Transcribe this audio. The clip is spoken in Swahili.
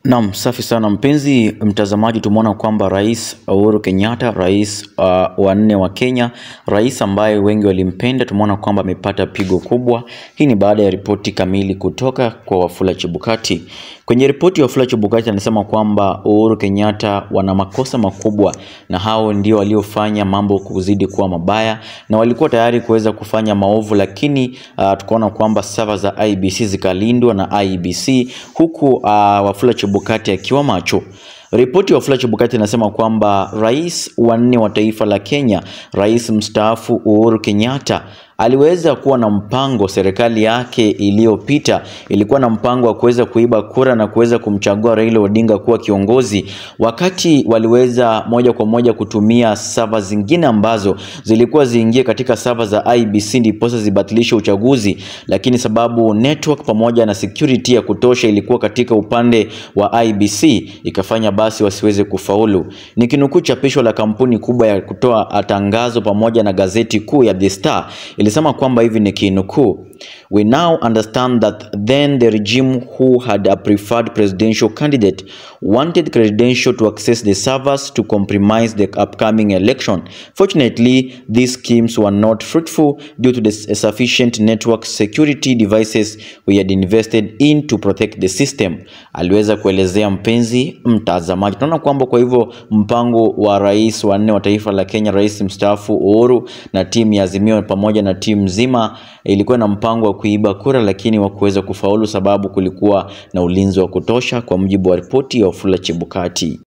Naam, safi sana mpenzi mtazamaji, tumeona kwamba Rais Uhuru Kenyatta, rais uh, wa nne wa Kenya, rais ambaye wengi walimpenda, tumeona kwamba amepata pigo kubwa. Hii ni baada ya ripoti kamili kutoka kwa Wafula Chebukati. Kwenye ripoti ya Wafula Chebukati anasema kwamba Uhuru Kenyatta wana makosa makubwa, na hao ndio waliofanya mambo kuzidi kuwa mabaya, na walikuwa tayari kuweza kufanya maovu, lakini uh, tukaona kwamba sava za IBC zikalindwa na IBC huku uh, Wafula Chebukati akiwa macho. Ripoti ya Wafula Chebukati inasema kwamba rais wa nne wa taifa la Kenya, rais mstaafu Uhuru Kenyatta aliweza kuwa na mpango. Serikali yake iliyopita ilikuwa na mpango wa kuweza kuiba kura na kuweza kumchagua Raila Odinga kuwa kiongozi, wakati waliweza moja kwa moja kutumia sava zingine ambazo zilikuwa ziingie katika sava za IBC ndiposa zibatilishe uchaguzi, lakini sababu network pamoja na security ya kutosha ilikuwa katika upande wa IBC ikafanya basi wasiweze kufaulu. Nikinukuu chapisho la kampuni kubwa ya kutoa tangazo pamoja na gazeti kuu ya The Star ilisema kwamba hivi ni kinukuu We now understand that then the regime who had a preferred presidential candidate wanted credential to access the servers to compromise the upcoming election. Fortunately, these schemes were not fruitful due to the sufficient network security devices we had invested in to protect the system. Aliweza kuelezea mpenzi mtazamaji. Tunaona kwamba kwa hivyo mpango wa rais wa nne wa taifa la Kenya, rais mstaafu Uhuru na timu ya Azimio pamoja na timu nzima ilikuwa na mpango wa kuiba kura, lakini wa kuweza kufaulu sababu kulikuwa na ulinzi wa kutosha, kwa mujibu wa ripoti ya Wafula Chebukati.